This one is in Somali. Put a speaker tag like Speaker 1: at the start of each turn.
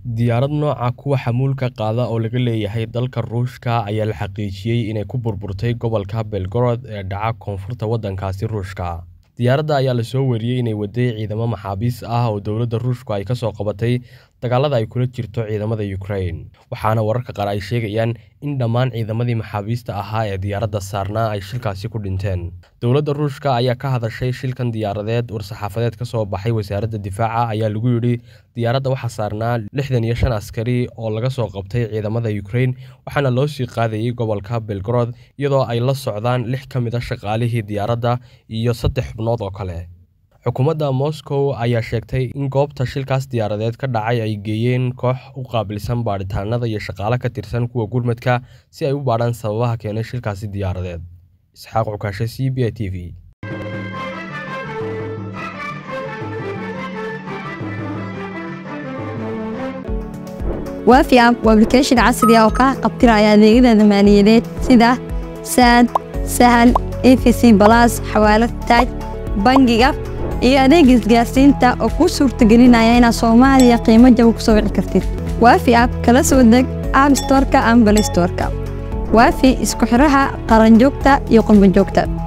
Speaker 1: Diyaarad nooca kuwa xamuulka qaada oo laga leeyahay dalka Ruushka ayaa la xaqiijiyay inay ku burburtay gobolka Belgorod ee dhaca koonfurta waddankaasi Ruushka. Diyaaradda ayaa la soo wariyay inay waday ciidamo maxaabiis ah oo dowladda Ruushku ay ka soo qabatay dagaalada ay kula jirto ciidamada Ukraine, waxaana wararka qaar ay sheegayaan in dhammaan ciidamadii maxaabiista ahaa ee diyaaradda saarnaa ay shilkaasi ku dhinteen. Dowladda Ruushka ayaa ka hadashay shilkan diyaaradeed. War-saxaafadeed ka soo baxay wasaaradda difaaca ayaa lagu yidhi diyaaradda waxaa saarnaa lixdan iyo shan askari oo laga soo qabtay ciidamada Ukraine waxaana loo sii qaadayay gobolka Belgorod iyadoo ay la socdaan lix ka mid ah shaqaalihii diyaaradda iyo saddex xubnood oo kale. Xukuumadda Moscow ayaa sheegtay in goobta shilkaas diyaaradeed ka dhacay ay geeyeen koox u qaabilsan baadhitaannada iyo shaqaale ka tirsan kuwa gurmadka si ay u baadhaan sababaha keenay shilkaasi diyaaradeed. Isxaaq Cukaashe, C B A T V.
Speaker 2: waafi app waa application casri ah oo kaa qabtiraya adeegyada maaliyadeed sida saad sahal efc balas xawaalad taaj bangiga iyo adeega isgaarsiinta oo kuu suurtagelinaya inaad soomaaliya qiimo jaba ku soo wici kartid waafi app kala soo deg app storeka ama balay storeka waafi isku xiraha qaranjoogta iyo qurbanjoogta